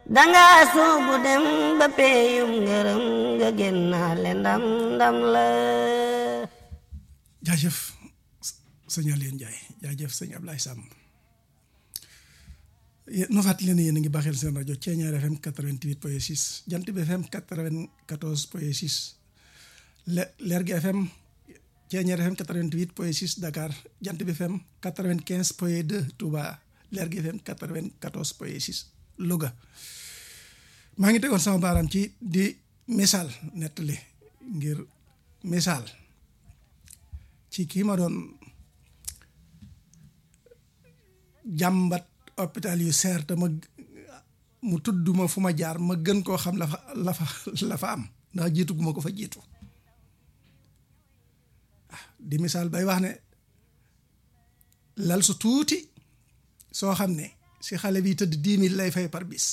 danga soobu dem ba peeyum ngërëm nga génnaale ndam ndam la jaajëf sëñ Aliou Ndiaye jaajëf sëñ Ablaye Samb nu fàttali leen yéen a ngi baaxeel seen rajo Thiéniere FM 88 point 6 Jant bi FM 94 point 6 Lergui FM Thiéniere FM 88 point 6 Dakar Jant bi FM 95 point 2 Touba Lergui FM 94 point 6 Louga maa ngi tegoon sama baaraam ci di misaal nettali ngir misaal ci kii ma doon jàmbat hôpital yu seer te ma mu tudd ma fu ma jaar ma gën koo xam la fa la fa la fa am ndax jiitu gu ma ko fa jiitu di misaal bay wax ne lal su tuuti soo xam ne si xale bi tëdd dix mille lay fay par bis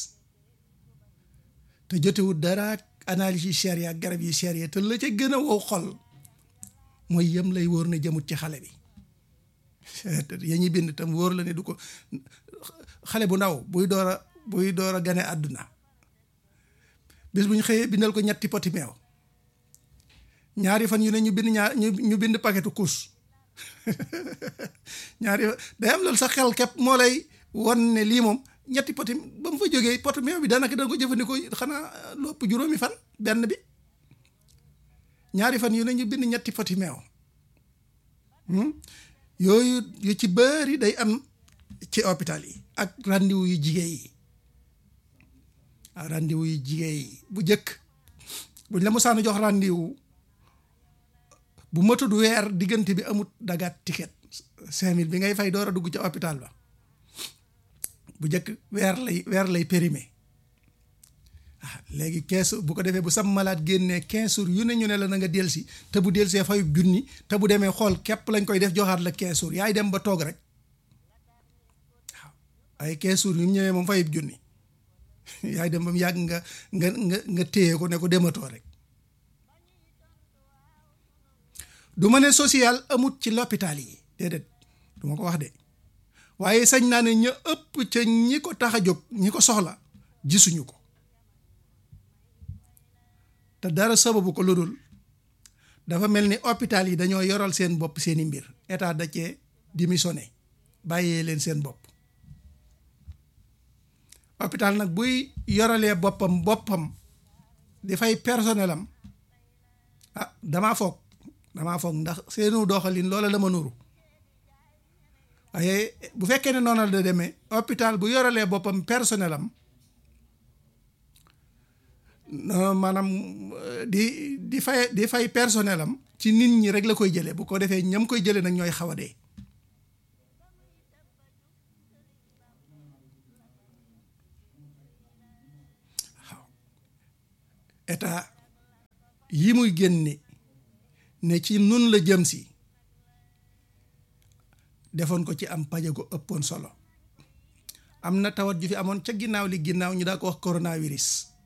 te jotewut dara analyse yu cher ya garab yu cher ya te la ca gën a wow xol mooy yem lay wóor ne jëmut ci xale bi ya ñuy bind tam wóor la ne du ko xale bu ndaw buy door a buy door a gane àdduna bis bu ñu xëyee bindal ko ñetti poti meew ñaari fan yu ne ñu bind ñaar ñu bind paquetu kus ñaari day am loolu sa xel képp moo lay won ne lii moom ñetti poti ba mu fa jógee poti meew bi daanaka dana ko jëfandikoo xanaa lopp juróomi fan benn bi ñaari fan yu ne ñu bind ñetti poti meew yooyu yu ci bëri day am ci hôpital yi ak rendez-vous yu jigéen yi ah rendez-vous yu jigéen yi bu njëkk buñ la musaana jox rendez-vous bu matud weer diggante bi amut dagaat ticket cinq mille bi ngay fay door a dugg ca hôpital ba bu njëkk weer lay weer lay périmé ah léegi quinze bu ko defee bu sam malade génnee quinze jours yu ne ñu ne la na nga delsi te bu delsee fayub junni te bu demee xool képp lañ koy def joxaat la quinze jours yaay dem ba toog rek waaw ay quinze jours yu mu ñëwee moom fayub junni yaay dem ba mu yàgg nga nga nga nga téye ko ne ko dematoo rek du ma ne social amut ci l'hôpital yi déedéet du ma ko wax de waaye sañ naa ne ña ëpp ca ñi ko tax a jóg ñi ko soxla gisuñu ko te dara sababu ko lu dul dafa mel ni hôpital yi dañoo yoral seen bopp seeni mbir état da cee démissionné bàyyee leen seen bopp hôpital nag buy yoralee boppam boppam di fay personnel am ah damaa foog damaa foog ndax seenu doxalin loola la ma nuru waaye bu fekkee ne noonu la demee hôpital bu yoralee boppam personnel am maanaam di di fay di fay personnel am ci nit ñi rek la koy jëlee bu ko defee ñam koy jëlee nag ñooy xaw a dee waaw état yi muy génne ne ci nun la jëm si defoon ko ci am paje ko ëppoon solo am na tawat ju fi amoon ca ginnaaw li ginnaaw ñu daa ko wax coronavirus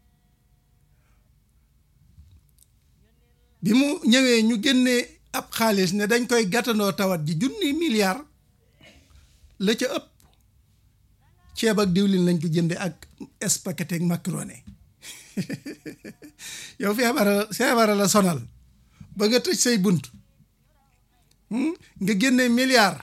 bi mu ñëwee ñu génnee ab xaalis ne dañ koy gàttandoo tawat ji junni milliard la ca ëpp ceeb ak diwlin lañ ko jënde ak spaghetti ak macaroni yow feebara feebara la sonal ba nga tëj say bunt nga génnee milliard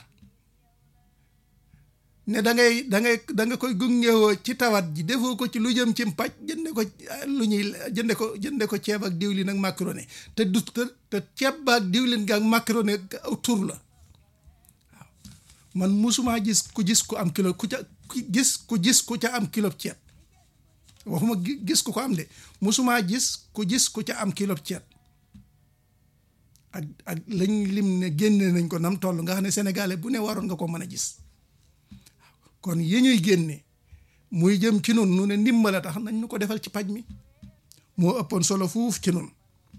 ne da ngay da ngay da nga koy gungewoo ci tawat ji defoo ko ci lu jëm ci mpaj jënde ko lu ñuy jënde ko jënde ko ceeb ak diwlin ak macaroni te du te ceeb ba ak diwlin ga ak macaroni aw tur la waaw man musumaa gis ku gis ku am kilo ku ca gis ku gis ku ca am kilo ceeb waxuma gis ku ko am de musumaa gis ku gis ku ca am kilo ceeb ak ak lañ lim ne génne nañ ko nam toll nga xam ne sénégalais bu ne waroon nga ko mën a gis kon yi ñuy génne muy jëm ci nun nu ne ndimbal a tax nañ ñu ko defal ci paj mi moo ëppoon solo fuuf ci nun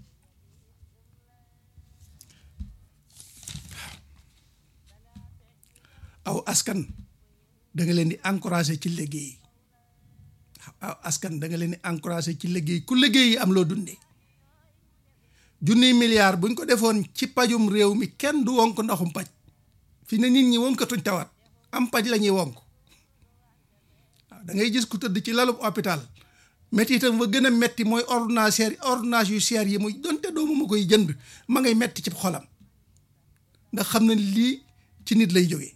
aw askan da nga leen di encouragé ci liggéey aw askan da nga leen di encouragé ci liggéey ku liggéey yi am loo dundee junniy milliard buñ ko defoon ci pajum réew mi kenn du wonk ndaxum paj fi ne nit ñi wonkatuñ tawat am paj la ñuy wonk waaw da ngay gis ku tëdd ci lalub hôpital métti itam fa gën a metti mooy ordonnance ordonnance yu seer yi muy donte doomu ma koy jënd ma ngay metti ci xolam ndax xam na lii ci nit lay jógee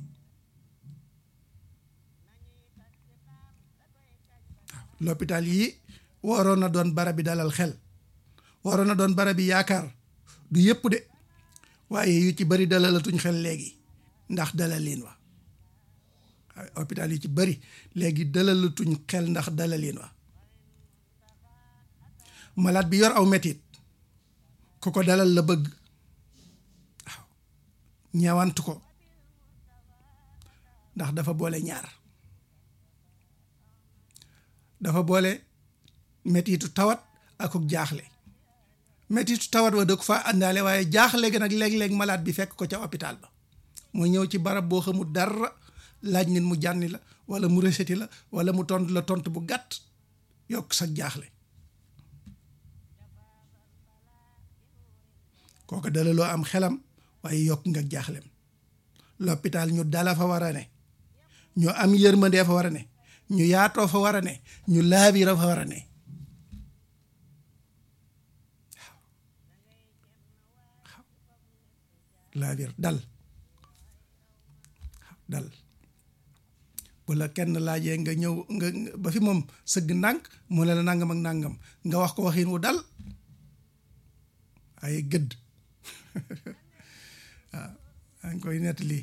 waaw l'hôpital yi waroon na doon barab bi dalal xel waroon na doon barab bi yaakaar du yëpp de waaye yu ci bari dalalatuñ xel léegi ndax dalalin wa waaw hôpital yu ci bari léegi dalalatuñ xel ndax dalalin wa malade bi yor aw metit ku ko dalal la bëgg waaw ñeewantu ko ndax dafa boole ñaar dafa boole metitu tawat akuk jaaxle metitu tawat wa da ko fa àndaale waaye jaaxle ga nag léeg-léeg malade bi fekk ko ca hôpital ba mu ñëw ci barab boo xamul dara laaj nit mu jànni la wala mu reseti la wala mu tontu la tontu bu gàtt yokk sa jaaxle kooku dalaloo am xelam waaye yokk nga jaaxlem l'hôpital ñu dala fa war a ne ñu am yërmandee fa war a ne ñu yaatoo fa war a ne ñu laabira fa war a ne laabir dal dal bu la kenn laajee nga ñëw nga ba fi moom sëgg ndànk mu ne la nangam ak nangam nga wax ko waxin wu dal ay gëdd waaw maa ngi koy nettali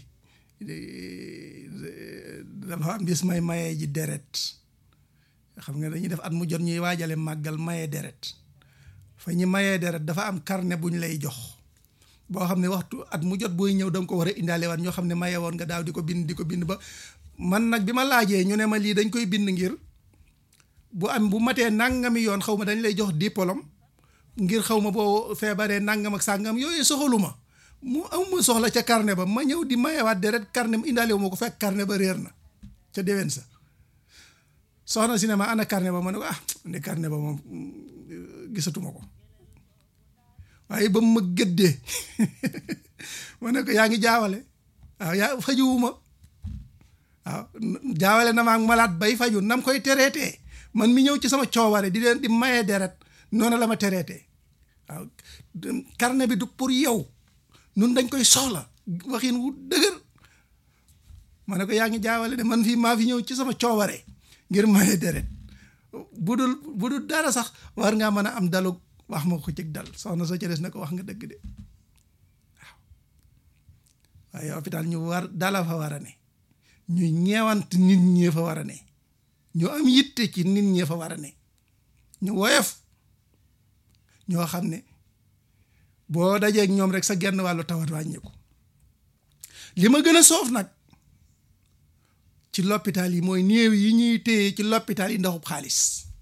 dafa am bis may mayee ji deret xam nga dañuy def at mu jot ñuy waajale màggal mayee deret fa ñu mayee deret dafa am carnet bu ñu lay jox boo xam ne waxtu at mu jot booy ñëw da nga ko war a indaale waat ñoo xam ne maye woon nga daaw di ko bind di ko bind ba man nag bi ma laajee ñu ne ma lii dañ koy bind ngir bu am bu matee nangami yoon xaw ma dañ lay jox diplôme ngir xaw ma boo feebaree nangam ak sàngam yooyu soxalu ma mu amuma soxla ca carnet ba ma ñëw di mayewaat deret carnet indaale wu ma ko fekk carnet ba réer na ca déwén sa soxna si ne ma ana carnet ba ma ne ko ah ne carnet ba moom gisatuma ko waaye ba mu ma gëddee ma ne ko yaa ngi jaawale waaw yaa fajuwuma waaw jaawale na ma ak malaat bay faju nam koy tereetee man mi ñëw ci sama coobare di leen di maye deret noonu la ma tereetee waaw carnet bi du pour yow nun dañ koy soxla waxin wu dëgër ma ne ko yaa ngi jaawale de man fii maa fi ñëw ci sama coobare ngir maye deret bu dul bu dul dara sax war ngaa mën a am dalu wax ma ko cig dal soxna soo ca des na ko wax nga dëgg de waaw waaye hôpital ñu war dala fa war a ne ñu ñeewant nit ñee fa war a ne ñu am yitte ci nit ñee fa war a ne ñu woyof ñoo xam ne boo dajeeg ñoom rek sa genn wàllu tawat wàññeeku li ma gën a soof nag ci l'hôpital yi mooy néew yi ñuy téye ci l'hôpital yi ndaxub xaalis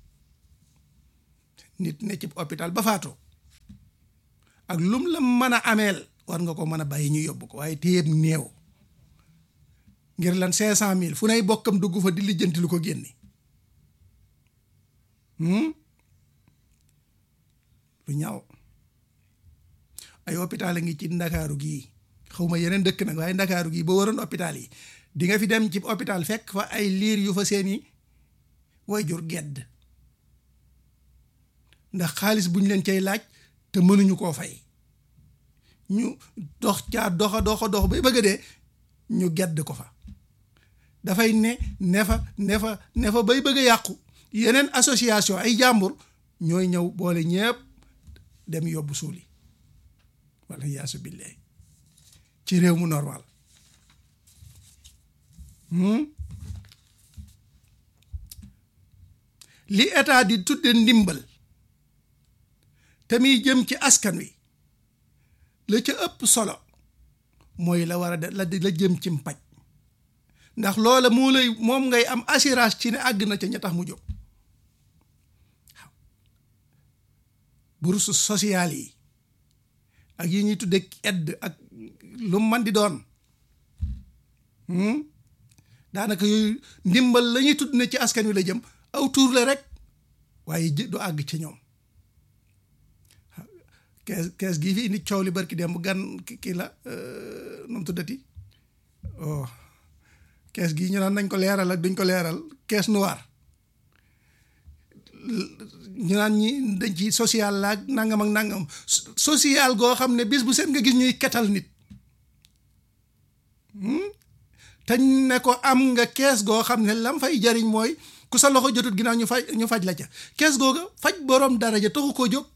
nit ne ci hôpital ba faatoo ak lum la mën a ameel war nga ko mën a bàyyi ñu yóbbu ko waaye téyeeb néew ngir lan cinq cent mille fu nay bokkam dugg fa di lijjanti lu ko génne lu ñaaw ay hôpital a ngi ci ndakaaru gii xaw ma yeneen dëkk nag waaye ndakaaru gii boo waroon hôpital yi di nga fi dem ci hôpital fekk fa ay liir yu fa seeni wayjur gedd ndax xaalis bu ñu leen cay laaj te mënuñu koo fay ñu dox caa doxa doxa dox bay bëgg dee ñu gedd ko fa dafay ne ne fa ne fa ne fa bay bëgg a yàqu yeneen association ay jàmbur ñooy ñëw boole ñépp dem yóbbu suuli wala yaasu billahi ci réew mu normal li état di tudde ndimbal te muy jëm ci askan wi la ca ëpp solo mooy la war a de la la jëm ci mpaj ndax loola moo lay moom ngay am assurance ci ne àgg na ca ña tax mu jóg waaw bourse sociale yi ak yi ñuy tudde aide ak lu man di doon daanaka yooyu ndimbal la ñuy tudd ne ci askan wi la jëm aw tuur la rek waaye du àgg ci ñoom kees kees gii fi indi coow li barki dem bu gan kii la nu mu tuddati oh kees gii ñu naan nañ ko leeral ak duñ ko leeral caisse noire ñu naan ñi dañ ci social la ak nangam ak nangam social goo xam ne bis bu seen nga gis ñuy ketal nit te ne ko am nga kees goo xam ne lam fay jariñ mooy ku sa loxo jotut ginnaaw ñu faj ñu faj la ca kees googa faj borom daraja taxu koo jóg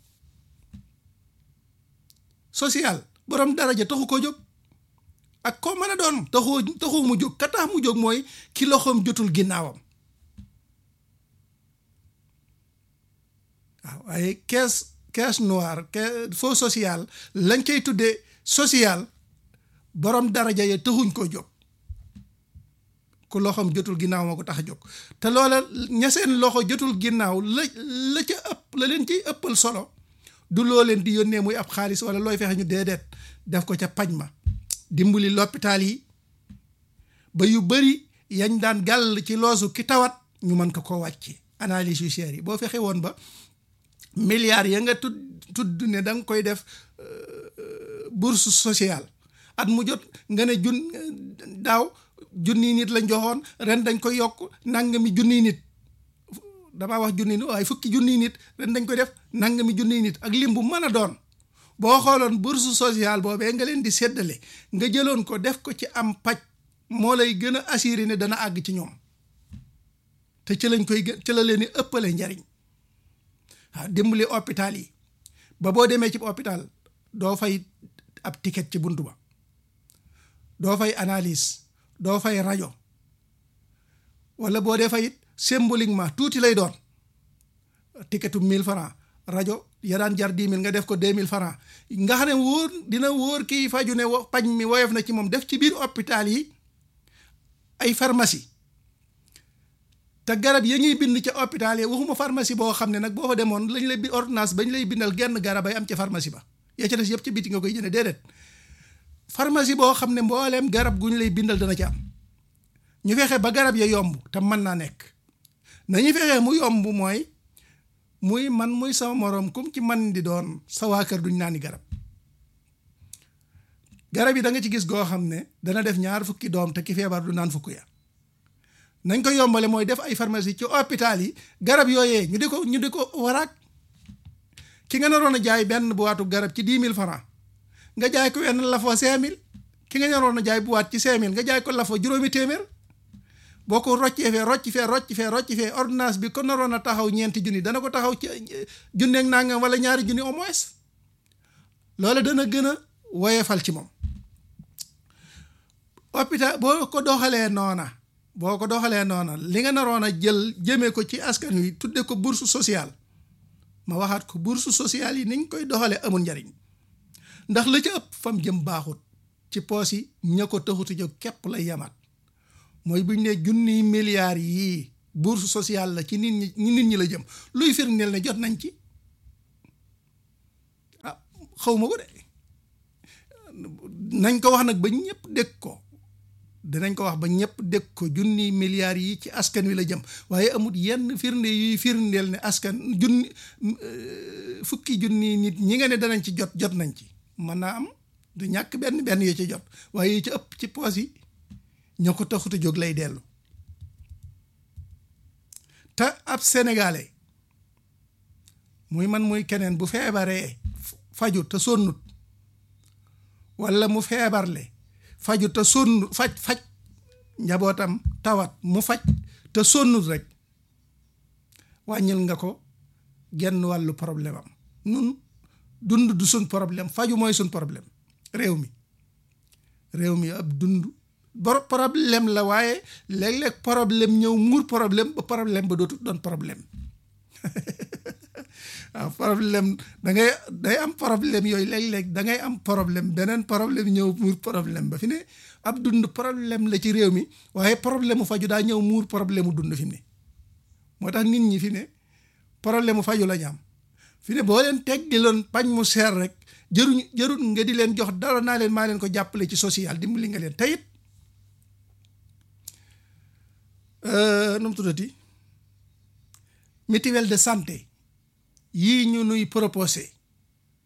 social borom daraja taxu koo jóg ak koo mën a doon taxu taxu mu jóg ka tax mu jóg mooy ki loxoom jotul ginnaawam waaw waaye caisse caisse noire faux social lañ koy tuddee social borom daraja ya taxuñ ko jóg ku loxoom jotul ginnaaw moo ko tax a jóg te loola ña seen loxo jotul ginnaaw la la ca ëpp la leen ciy ëppal solo du loo leen di yónnee muy ab xaalis wala looy fexe ñu déedéet def ko ca paj ma dimbali l'hôpital yi ba yu bëri yañ daan gàll ci loosu ki tawat ñu mën ko koo wàcce analyse yu cher yi boo fexe woon ba milliards ya nga tudd tudd ne da nga koy def bourse sociale at mu jot nga ne jun daaw junni nit lañ joxoon ren dañ koy yokk nangami junni nit damaa wax junni nit waaye fukki junni nit ren dañ koy def nangami junni nit ak lim bu mën a doon boo xooloon bourse sociale boobee nga leen di séddale nga jëloon ko def ko ci am paj moo lay gën a assuré ne dana àgg ci ñoom te ci lañ koy gën ci la leen di ëppale njariñ waaw dimbali hôpital yi ba boo demee ci hôpital doo fay ab ticket ci buntu ba doo fay analyse doo fay rajo wala boo dee fayit symboliquement tuuti lay doon ticketu 1000 francs rajo ya daan jar 10 000 nga def ko 2000 francs nga xam ne wóor dina wóor kii faju ne pañ mi woyof na ci moom def ci biir hôpital yi ay pharmacie te garab ya ñuy bind ca hôpital yi waxuma pharmacie boo xam ne nag boo fa demoon lañ lay bi ordonnance bañ lay bindal genn garab ay am ca pharmacie ba yaa ca des yëpp ci biti nga koy jëne déedéet pharmacie boo xam ne mbooleem garab gu ñu lay bindal dana ci am ñu fexe ba garab ya yomb te mën naa nekk nañu fexe mu yomb mooy muy man muy sama moroom kum ci man di doon sa waa kër duñ naani garab garab yi da nga ci gis goo xam ne dana def ñaar fukki doom te ki feebar du naan fukk ya nañ ko yombale mooy def ay pharmacie ci hôpital yi garab yooyee ñu di ko ñu di ko waraak ki nga naroon a jaay benn boîte garab ci dix mille francs nga jaay ko wenn lafoo cinq mille ki nga naroon a jaay boîte ci cinq mille nga jaay ko lafoo juróomi téeméer boo ko roccee fee rocc fee rocc fee rocc fee ordonnance bi ko naroon a taxaw ñeenti junni dana ko taxaw ci junneeg nangam wala ñaari junni au moins loolu dana gën a woyefal ci moom hôpital boo ko doxalee noona boo ko doxalee noona li nga naroon a jël jëmee ko ci askan wi tudde ko bourse sociale ma waxaat ko bourse sociale yi niñ koy doxalee amul njariñ ndax la ca ëpp fam jëm baaxut ci poos yi ña ko taxutu jóg képp lay yamaat mooy buñ ne junniy milliards yii bourse sociale la ci nit ñi nit ñi la jëm luy firndeel ne jot nañ ci ah xaw ma ko de nañ ko wax nag ba ñëpp dégg ko dinañ ko wax ba ñëpp dégg ko junniy milliards yi ci askan wi la jëm waaye amut yenn firnde yuy firndeel ne askan junni fukki junni nit ñi nga ne danañ ci jot jot nañ ci mën naa am du ñàkk benn benn yoo ci jot waaye yi ci ëpp ci poos yi ñoo ko taxut a jóg lay dellu te ab sénégalais muy man muy keneen bu feebaree faju te sonnut walla mu feebarle faju te sonn faj faj njabootam tawat mu faj te sonnut rek wàññil nga ko genn wàllu problème am nun dund du suñ problème faju mooy suñ problème réew mi réew mi ab dund bor problème la waaye léeg-léeg problème ñëw muur problème ba problème ba dootu doon problème waaw problème da ngay day am problème yooyu léeg-léeg da ngay am problème beneen problème ñëw muur problème ba fi ne ab dund problème la ci réew mi waaye problème mu faju daa ñëw muur problème mu dund fi mu ne moo tax nit ñi fi ne problème mu faju la ñu am fi ne boo leen teg di loon pañ mu seer rek jëruñ jërut nga di leen jox dara naa leen maa leen ko jàppale ci social dimbali nga leen teyit nu mu tuddati mutuelle de santé yii ñu nuy proposé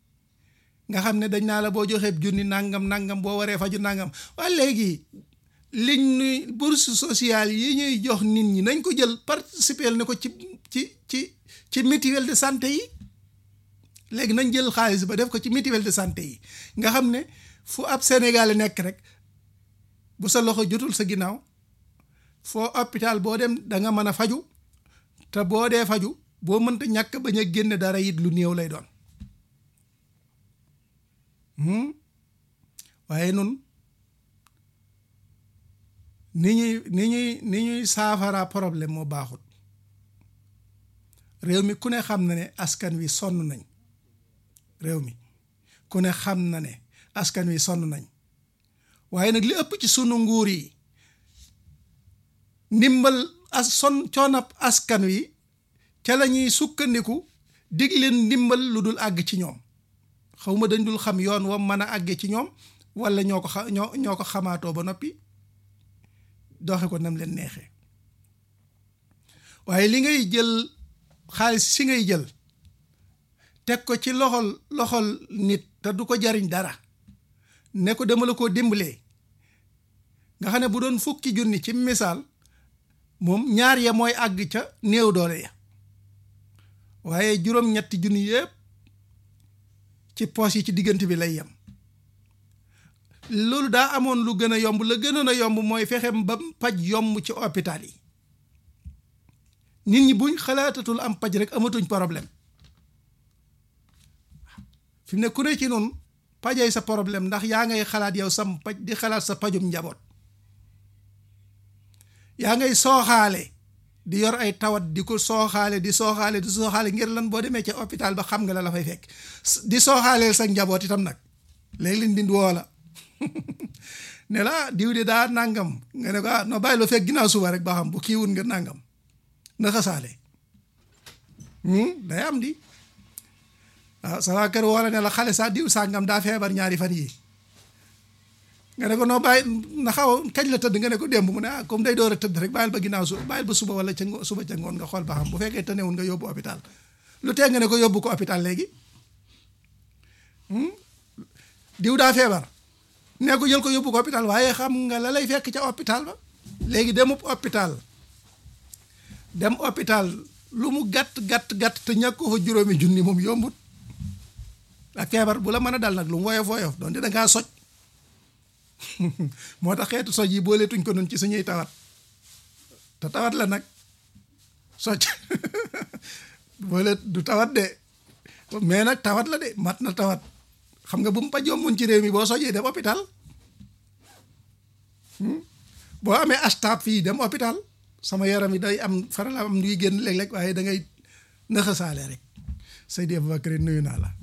nga xam ne dañ naa la boo joxee junni nangam nangam boo waree faju nangam waaye léegi liñ nuy bourse sociale yi ñuy jox nit ñi nañ ko jël participer ne ko ci ci ci ci mutuelle de santé yi léegi nañ jël xaalis ba def ko ci mutuelle de santé yi nga xam ne fu ab Sénégalais nekk rek bu sa loxo jotul sa ginnaaw foo hôpital boo dem da nga mën a faju te boo dee faju boo mënta ñàkk bañ a génne dara it lu néew lay doon waaye nun ni ñuy ni ñuy ni ñuy saafara problème moo baaxut réew mi ku ne xam na ne askan wi sonn nañ réew mi ku ne xam na ne askan wi sonn nañ waaye nag li ëpp ci sunu nguur yi ndimbal as son coonab askan wi ca la ñuy sukkandiku dig leen ndimbal lu dul àgg ci ñoom xaw ma dañ dul xam yoon wa mën a àgge ci ñoom wala ñoo ko xa ñoo ñoo ko xamaatoo ba noppi doxe ko nam leen neexee waaye li ngay jël xaalis si ngay jël teg ko ci loxol loxol nit te du ko jariñ dara ne ko dama la koo dimbalee nga xam ne bu doon fukki junni ci misaal moom ñaar ya mooy àgg ca néew doole ya waaye juróom-ñetti junni yëpp ci poos yi ci diggante bi lay yem loolu daa amoon lu gën a yomb la gënoon a yomb mooy fexe ba paj yomb ci hôpital yi nit ñi buñ xalaatatul am paj rek amatuñ problème fi mu ne ku ne ci noonu pajay sa problème ndax yaa ngay xalaat yow sam paj di xalaat sa pajum njaboot yaa ngay sooxaale di yor ay tawat di ko sooxaale di sooxaale di sooxaale ngir lan boo demee ca hôpital ba xam nga la la fay fekk di sooxaaleel sa njaboot itam nag léegi liñ dind woo la ne la diw de daa nangam nga ne ko ah no bàyyi la fekk ginnaaw suba rek ba xam bu kiiwul nga nangam na xasaale day am di waaw sa waa kër woo la ne la xale sa diw sàngam daa feebar ñaari fan yii nga ne ko noo bàyyi na xaw kañ la tëdd nga ne ko démb mu ne ah comme day door a tëdd rek bàyyil ba ginnaaw su bàyyil ba suba wala ca suba ca ngoon nga xool ba xam bu fekkee tënewul nga yóbbu hôpital lu tee nga ne ko yóbbu ko hôpital léegi diw daa feebar ne ko jël ko yóbbu ko hôpital waaye xam nga la lay fekk ca hôpital ba léegi demub hôpital dem hôpital lu mu gàtt gàtt gàtt te ñàkk ko fa juróomi junni moom yombut ak feebar bu la mën a dal nag lu mu woyof woyof doon da ngaa soj moo tax xeetu soj yi booleetuñ ko noonu ci suñuy tawat te tawat la nag soj boole du tawat de mais nag tawat la de mat na tawat xam nga bu mu paj yombuñ ci réew mi boo sojee dem hôpital boo amee astab fii dem hôpital sama yaram yi day am faral am luy génn léeg-léeg waaye da ngay nëxasaale rek Seydi Aboubacar nuyu naa la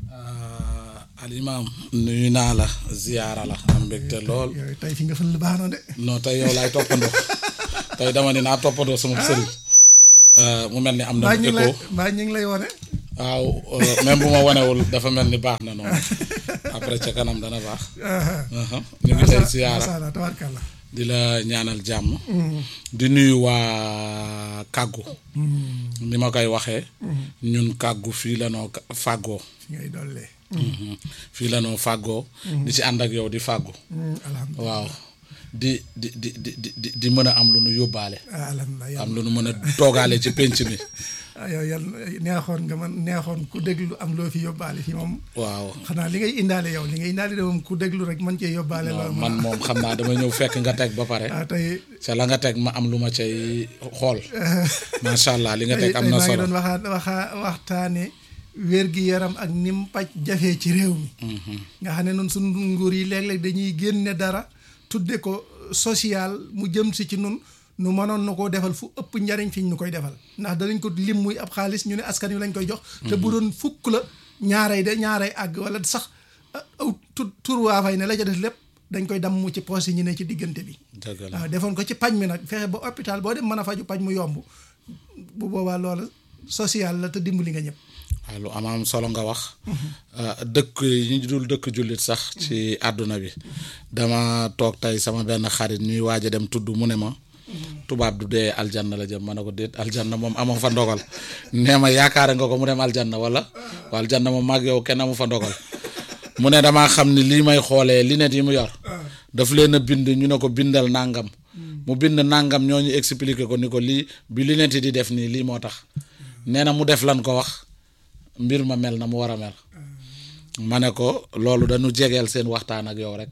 alimaam nuyu naa la ziyaara la am mbégte lool yooyu tey fi nga fël baax na de non tey yow laay toppandoo tey dama ne naa toppandoo sama sëriñ mu mel ni am na mbaa ñu ngi lay écho mbaa ñu ngi lay wone waaw même bu ma wanewul dafa mel ni baax na noonu après ca kanam dana baax ñu ngi lay ziyaara masha Allah tabarkalla di la ñaanal jàmm di nuyu waa kàggu ni ma koy waxee ñun kàggu fii la noo fàggoo fi ngay dollee fii la noo fàggoo di ci ànd ak yow di fàggu alhamdulilah waaw di di di di di di mën a am lu nu yóbbaale alhamdulilah am lu nu mën a toogaale ci pénc mi ah yow yàlla neexoon nga man neexoon ku déglu am loo fi yóbbaale fi moom waaw xanaa li ngay indaale yow li ngay indaale de moom ku déglu rek man cee yóbbaale non loolu man moom xam naa dama ñëw fekk nga teg ba pare ah tey ca la nga teg ma am lu ma cay xool macha allah li nga tey teg am tey na maa ngi solo doon waxaa waxaa waxtaane wér gi yaram ak nim paj jafee ci réew mi nga xam ne noonu suñu nguur yi léeg-léeg dañuy génne dara tudde ko social mu jëm si ci nun nu mënoon na koo defal fu ëpp njariñ fi ñu koy defal ndax danañ ko lim muy ab xaalis ñu ne askan wi lañ koy jox te bu doon fukk la ñaarey de ñaarey àgg wala sax aw tu tur waa fay ne la ca def lépp dañ koy damm ci poos yi ñu ne ci diggante bi dëgg la waaw defoon ko ci paj mi nag fexe ba hôpital boo dem mën a faju paj mu yomb bu boobaa loola social la te dimbali nga ñëpp waaw lu am am solo nga wax dëkk yi ñu dul dëkk jullit sax ci àdduna bi dama toog tey sama benn xarit ñuy waaj a dem tudd mu ne ma tubaab du dee aljanna la jëm ma ne ko déet aljanna moom amoo fa ndogal nee ma yaakaare nga ko mu dem aljanna wala wa aljanna moom mag yow kenn amu fa ndogal mu ne damaa xam ni lii may xoolee lunette yi mu yor daf leen a bind ñu ne ko bindal nàngam mu bind nàngam ñoo ñu expliquer ko ni ko lii bi li nenti di def nii lii moo tax nee na mu def lan ko wax mbir ma mel na mu war a mel ma ne ko loolu dañu jegeel seen waxtaan ak yow rek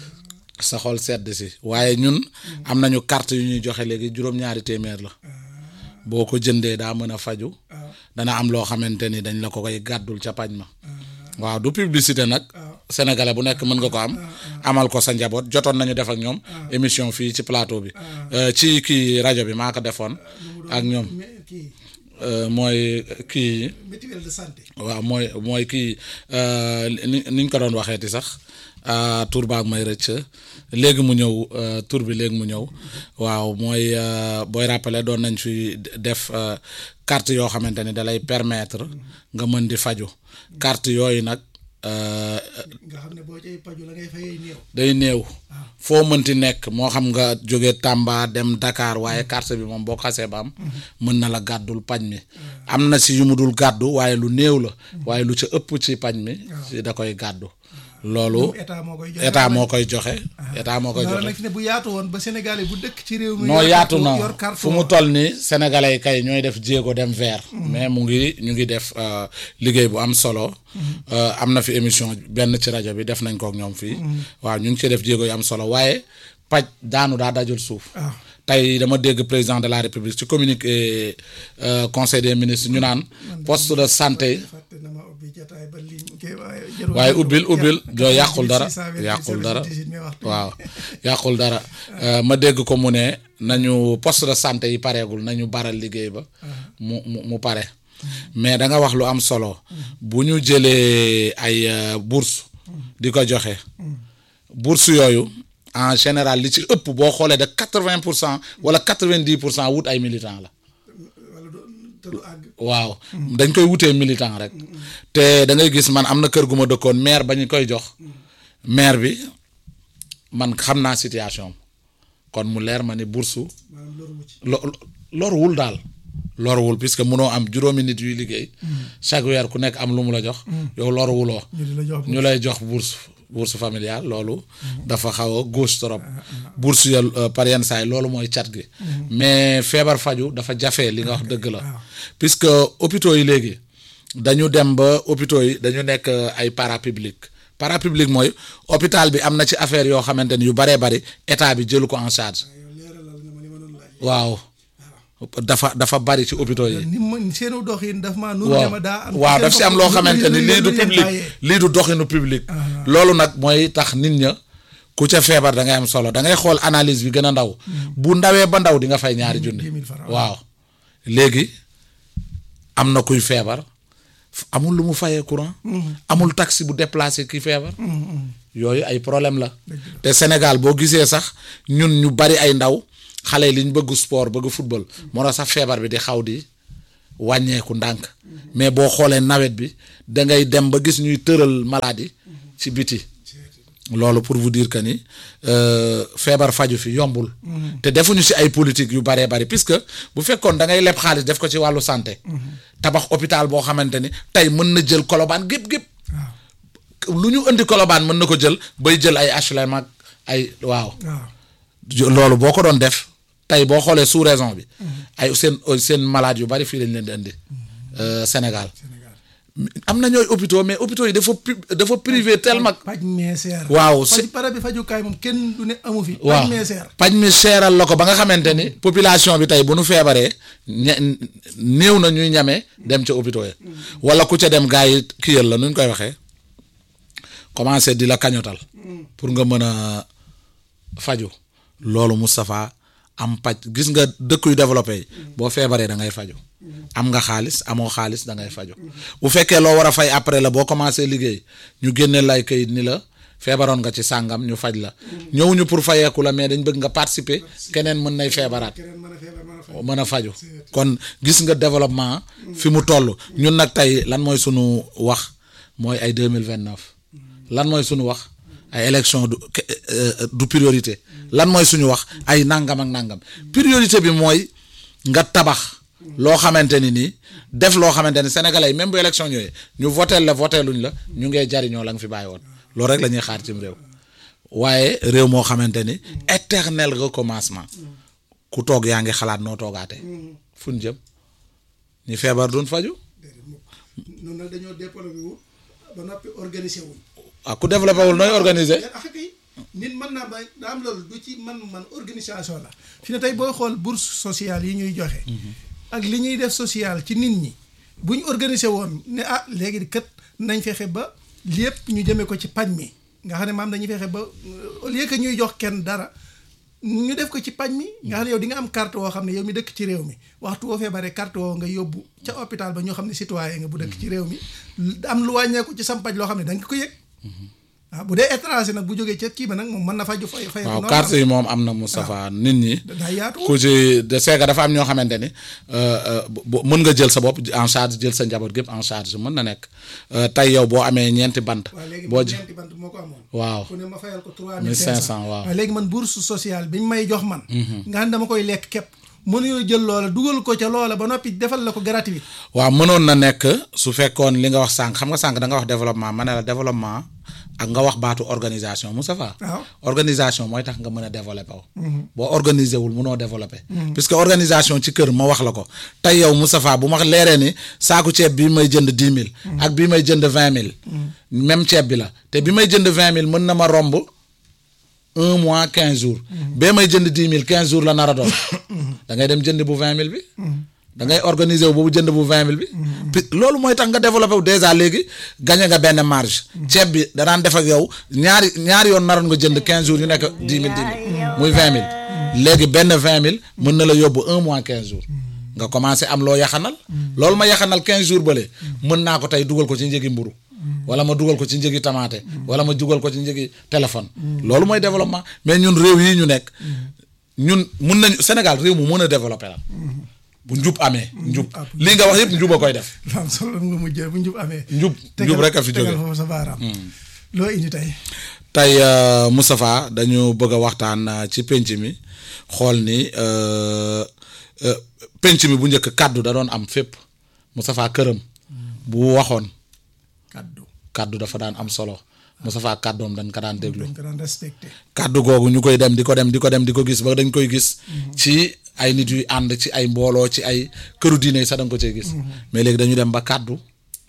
sa xol sedd si waaye ñun am nañu carte yu ñuy joxe léegi juróom-ñaari téeméer la boo ko jëndee daa mën a faju dana am loo xamante ni dañ la ko koy gàddul ca pañ ma waaw du publicité nag sénégalais bu nekk mën nga ko am amal ko sa njaboot jotoon nañu def ak ñoom émission fii ci plateau bi Euh, ci kii rajo bi maa ko defoon ak ñoom mais kii Euh, mooy kii mutuelle de santé. waaw mooy mooy kii euh, ni ni ñu ko doon waxeeti sax ah, tur baag may rëcc léegi mu ñëw euh, tur bi léegi mu ñëw waaw mooy euh, booy rappeler doon nañ fi def euh, carte yoo xamante ni da lay permettre nga mën di faju carte yooyu nag euh, nga xam ne boo cay paju la ngay fayee néew. day néew foo mënti nekk moo xam nga jóge Tamba dem Dakar waaye carte bi moom boo xasee ba am mën na la gàddul pañ mi am na si yu mu dul gàddu waaye lu néew la waaye lu ca ëpp ci pañ mi si da koy gàddu loolu état moo koy joxe. état moo koy joxe état moo koy loolu joxe nag fi ne bu yaatu woon ba Sénégalais bu dëkk ci réew mi. noo yor yaatu carte- na yor carte fu mu toll ni sénégalais yi kay ñooy def jéego dem vers mais mu ngi ñu ngi def euh, liggéey bu am solo Euh, am na fi émission benn ci rajo bi def nañ ko ak ñoom fii waaw ñu ngi ci def jéego yu am solo waaye paj daanu daa dajul suuf waaw. tey dama dégg président de la république ci communiqué euh, conseil des ministres ñu naan poste de santé fàtte na ma ubbi jotaay ba ligne kii waaye jarul waaye jarul- ubbil ubbil jar- joo yàqul dara 628, yàqul dara 78, mais waxtu bi. waaw yàqul dara Euh, ma dégg ko mu ne nañu poste de santé yi pareegul nañu baral liggéey ba mu mu mu pare mais da nga wax lu am solo bu ñu jëlee ay euh, bourse di ko joxe bourse yooyu en général li ci ëpp boo xoolee de quatre vingt pour cent wala quatre vingt dix pour cent wut ay militants la wala du te du àgg. waaw dañ koy wutee militant rek te da ngay gis man am na kër gu ma dëkkoon maire ba ñu koy jox maire bi man xam naa situation am kon mu leer ma ni bourse maanaam loru wu ci. lo loruwul daal loruwul puisque mënoo am juróomi nit yuy liggéey chaque weer ku nekk am lu mu la jox yow loruwuloo ñu di la jox ñu lay jox bourse bourse familiale loolu dafa xaw a gauche trop bourse ya euh, par yenn saa yi loolu mooy cat gi mais feebar faju dafa jafe li nga wax dëgg la puisque hôpitaux yi léegi dañu dem ba hôpitaux yi dañu nekk euh, ay parapublic parapublic mooy hôpital bi am na ci affaire yoo xamante ni yu baree bari état bi jëlu ko en charge yow leeralal nga ma li ma doon laaj. waaw dafa dafa bari ci hôpitaux yi ni ma seenu doxin daf maa nuru waaw ne ma daa am. waaw daf si am loo xamante ni lii du leen public bàyyee. lii du doxinu public loolu nag mooy tax nit ña ku ca feebar da ngay am solo da ngay xool analyse bi gën a ndaw bu ndawee ba ndaw di nga fay ñaari junni 10 000 francs. waaw léegi am na kuy feebar f- amul lu mu fayee courant amul taxi bu déplacé ki feebar yooyu ay problème la te Sénégal boo gisee sax ñun ñu bari ay ndaw xale yi liñ bëgg sport bëgg football moo tax sax feebar bi di xaw di wàññeeku ndànk mais boo xoolee nawet bi da ngay dem ba gis ñuy tëral maladie ci biti loolu pour vous dire que ni euh, feebar faju fi yombul te defuñu ci ay politique yu baree bari puisque bu fekkoon da ngay leb xaalis def ko ci wàllu santé tabax hôpital boo xamante ni tey mën na jël kolobaan gépp gépp lu ñu indi kolobaan mën na ko jël bay jël ay HLM ak ay waaw waaw. jo- loolu boo ko doon def tey boo xoolee sous raison bi ay seen seen malade yu bari fii lañ leen di indi euh, Sénégal am na ñooy hôpitaux mais hôpitaux yi dafa pu- dafa privé tellement paj meeseer. waaw faj si para bi fajukaay moom kenn du ne amu fi. waaw paj meeseer. paj mi seeral la ko ba nga xamante ni population bi tey bu nu feebaree ña- néew na ñuy ñame dem ca hôpitaux yi wala ku ca dem gars yi kiyal la nu ñu koy waxee commencé di la kañotal pour nga mën a faju loolu Moustapha am paj gis nga dëkk yu développé yi boo feebaree da ngay faju am nga xaalis amoo xaalis da ngay faju bu fekkee loo war a fay après la boo commencé liggéey ñu génne lay kayit ni la feebaroon nga ci sàngam ñu faj la ñëwuñu pour fayeeku la mais dañ bëgg nga participer keneen mën nay feebaraat keneen mën a feebar mën a faj. mën a faju kon gis nga développement fi mu toll ñun nag tey lan mooy sunu wax mooy ay deux mille vingt neuf lan mooy sunu wax ay élection du ke- euh, du priorité lan mooy suñu wax ay nangam ak nangam priorité bi mooy nga tabax loo xamante ni nii def loo xamante ni sénégalais yi même bu élection ñëwee ñu votel la voté luñ la ñu ngee jariñoo la nga fi bàyyi woon loolu rek la ñuy xaar cim réew waaye réew moo xamante ni éternel recommencement ku toog yaa ngi xalaat noo toogaatee fu ñu jëm ñi feebar duñ faju noonu nag dañoo développé wu ba noppi organisé wuñ ah ku développé wul nooy organiser ah kay nit mën naa ba daa am loolu du ci man man organisation la fi ne tey booy xool bourse sociale yi ñuy joxe ak li ñuy def social ci nit ñi buñ organisé woon ne ah léegi kat nañ fexe ba lépp ñu jëmee ko ci pañ mi nga xam ne maam dañuy fexe ba au lieu que ñuy jox kenn dara ñu def ko ci pañ mi nga xam ne yow di nga am carte woo xam ne yow mi dëkk ci réew mi waxtu woo feebaree carte woo nga yóbbu ca hôpital ba ñoo xam ne citoyen nga bu dëkk ci réew mi am lu wàññeeku ci sam paj loo xam ne da nga ko yëg waaw bu dee étranger nag bu jógee ca kii ba nag moom mën na faju fay fay waaw carte yi moom am na Moustapha nit ñi daa yaatu ku ci de seega dafa am ñoo xamante ni mën nga jël sa bopp en charge jël sa njaboot gépp en charge mën na nekk tey yow boo amee ñeenti bant waaw léegi boo man ji ñeenti bant moo ko amoon waaw ku ne ma fayal ko trois 1500 waaw. léegi man bourse sociale bi ñu may jox man nga xam ne dama koy lekk képp mënuñoo jël loola dugal ko ca loola ba noppi defal la ko gratuit waaw mënoon na nekk su fekkoon li nga wax sànq xam nga sànq da nga wax développement ma ne la développement ak nga wax baatu organisation Moustapha waaw organisation mooy tax nga mën a développé wu boo organisé wul mënoo développé puisque organisation ci kër ma wax la ko tey yow Moustapha bu ma leeree ni saaku ceeb bi may jënd dix mille ak bi may jënd vingt mille même ceeb bi la te bi may jënd vingt mille mën na ma romb un mois quinze jours bee may jënd dix mille quinze jours la nar a doon da ngay dem jënd bu vingt mille bi da ngay organiser wu boobu jënd bu vingt mille bi puis loolu mooy tax nga développé wu déjà léegi gagné nga benn marge ceeb bi danaan def ak yow ñaari ñaari yoon naroon nga jënd quinze jours yu nekk dix mille dix mille muy vingt mille léegi benn vingt mille mën na la yóbbu un mois quinze jours nga commencé am loo yaxanal loolu ma yaxanal quinze jours bële mën naa ko tey dugal ko ci njëgi mburu wala ma dugal ko ci njëgi tamaate wala ma dugal ko ci njëgi téléphone loolu mooy développement mais ñun réew yi ñu nekk ñun mun nañu Sénégal réew mu mën a développé la bu njub amee njub lii nga wax yëpp njub a koy def lu am solo nga mujjee bu njub amee njub njub rek a fi jóge tegal foofu sa baaraam loo indi tey tey euh, Moustapha dañu bëgg a waxtaan euh, ci penc mi xool ni euh, euh, penc mi bu njëkk kàddu da doon am fépp Moustapha këram bu waxoon kaddu kàddu dafa daan am solo Moustapha kàddoom dañ ko daan déglu dañ ko daan respecté kàddu googu ñu koy dem di ko dem di ko dem di ko gis ba dañ koy gis ci ay nit yuy ànd ci ay mbooloo ci ay këru diine yi sax da nga ko cee gis mais léegi dañu dem ba kàddu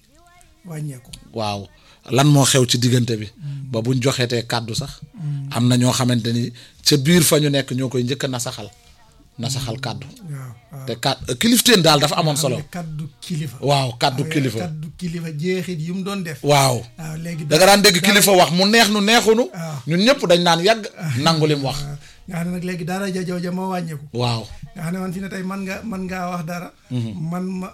wàññeeku waaw lan moo xew ci diggante bi ba buñ joxeetee kàddu sax am na ñoo xamante ni ca biir fa ñu nekk ñoo koy njëkk a nasaxal nasaxal kàddu waaw waaw te kàd kilifteen daal dafa amoon solo xam ne kaddu kilifa waaw kàddu kilifa kaddu kilifa jeexit yu mu doon def waaw waaw léegi da nga daan dégg kilifa wax mu neex nu neexunu waaw. ñun ñëpp dañ naan yàgg nangu lim wax waaw nga xam ne nag léegi dara ja jooja moo wàññeeku waaw nga xam ne man fi ne tey man nga man ngaa wax dara man ma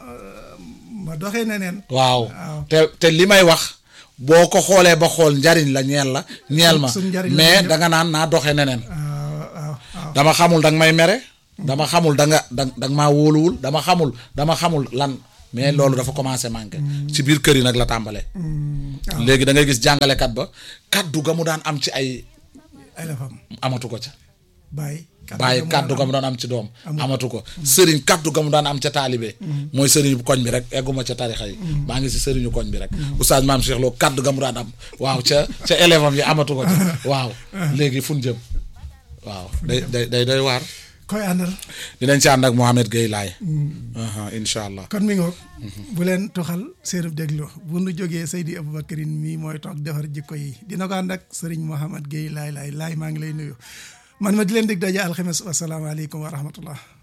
ma doxee neneen waaw waaw. te te li may wax boo ko xoolee ba xool njariñ la ñeel la ñeel ma suñ njariñ la mais ñun da nga naan naa doxee neneen waaw waaw waaw dama xamul da nga may mere dama xamul da nga da da nga maa wóoluwul dama xamul dama xamul lan mais loolu dafa commencé manqué ci biir kër yi nag la tàmbalee léegi da ngay gis jàngalekat ba kaddu ga mu daan am ci ay ay la fam amatu ko ca bàyyi bàyyi kaddu ga mu daan am ci doom amatu ko sëriñ kaddu ga mu daan am ca taalibe mooy sëriñu koñ bi rek egguma ca tarixa yi maa ngi si sëriñu koñ bi rek oustaz maam Cheikh Lo kaddu ga mu daan am waaw ca ca élève am yi amatu ko ca waaw léegi fun jëm waaw day day day day waar koy àndal dinañ ci ànd ak Mohamed Gueye laay incha allah kon mi ngoog bu leen toxal seenub déglu bu nu jógee Seydi Aboubacrine mii mooy toog defar jikko yi dina ko ànd ak sëriñ Mohamed Gueye laay laay laay maa ngi lay nuyu man ma di leen dig daje alxames wasalaamaaleykum wa rahmatullah